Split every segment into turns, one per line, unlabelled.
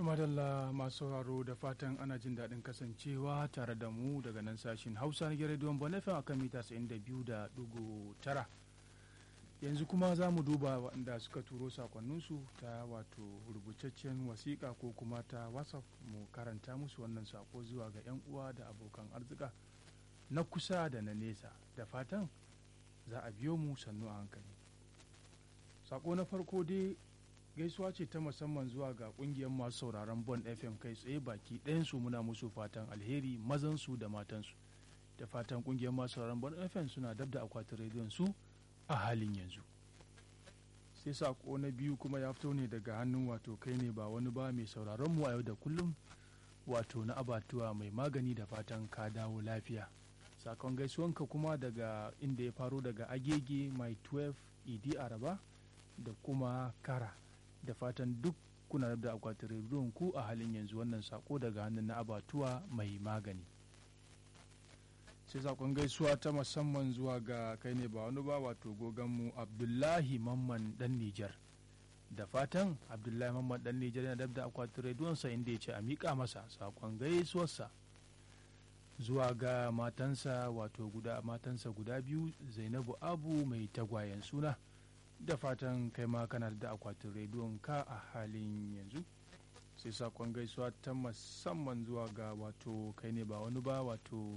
tumadalla masu sauraro da fatan ana jin daɗin kasancewa tare da mu daga nan sashin hausa na rediyon bonafin akan mita 92.9 yanzu kuma za mu duba waɗanda suka turo sakonninsu ta wato rubutaccen wasiƙa ko kuma ta whatsapp mu karanta musu wannan sako zuwa ga 'yan uwa da abokan arzika na kusa da na nesa da fatan za a biyo mu sannu a hankali sako na farko dai gaisuwa ce ta musamman zuwa ga kungiyar masu sauraron bon fm kai tsaye baki ɗayansu muna musu fatan alheri mazansu da matansu da fatan kungiyar masu sauraron bon fm suna dab da akwatin rediyon su a halin yanzu sai sako na biyu kuma ya fito ne daga hannun wato kai ne ba wani ba mai sauraron mu a yau da kullum wato na abatuwa mai magani da fatan ka dawo lafiya sakon gaisuwanka kuma daga inda ya faro daga agege mai 12 idi araba da kuma kara da fatan duk kuna da akwatin rediyon ku a halin yanzu wannan sako daga hannun na abatuwa mai magani sai sakon gaisuwa ta musamman zuwa ga kai ne ba wani ba wato goganmu abdullahi mamman dan nijar da fatan abdullahi mamman dan nijar yana da akwatin rediyonsa inda ya ce a miƙa masa sakon gaisuwarsa zuwa ga matansa wato guda matansa guda biyu zainabu abu mai tagwayen suna da fatan kai ma kana da akwatin rediyon ka a halin yanzu sai sakon gaisuwa ta musamman zuwa ga wato kai ne ba wani ba wato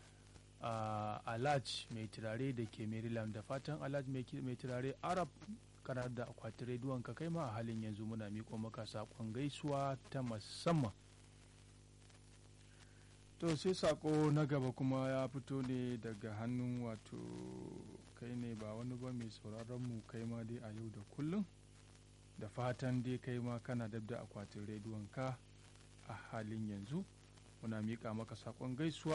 alaj mai turare da ke maryland da fatan alaj mai turare arab kana da akwatin rediyon ka kai ma a halin yanzu muna miko maka sakon gaisuwa ta musamman to sai sako na gaba kuma ya fito ne daga hannun wato kai ne ba wani ba mai sauraron mu kai ma dai a yau da kullum da fatan dai kai ma kana dab da akwatin rediyon ka a halin yanzu muna miƙa maka sakon gaisuwa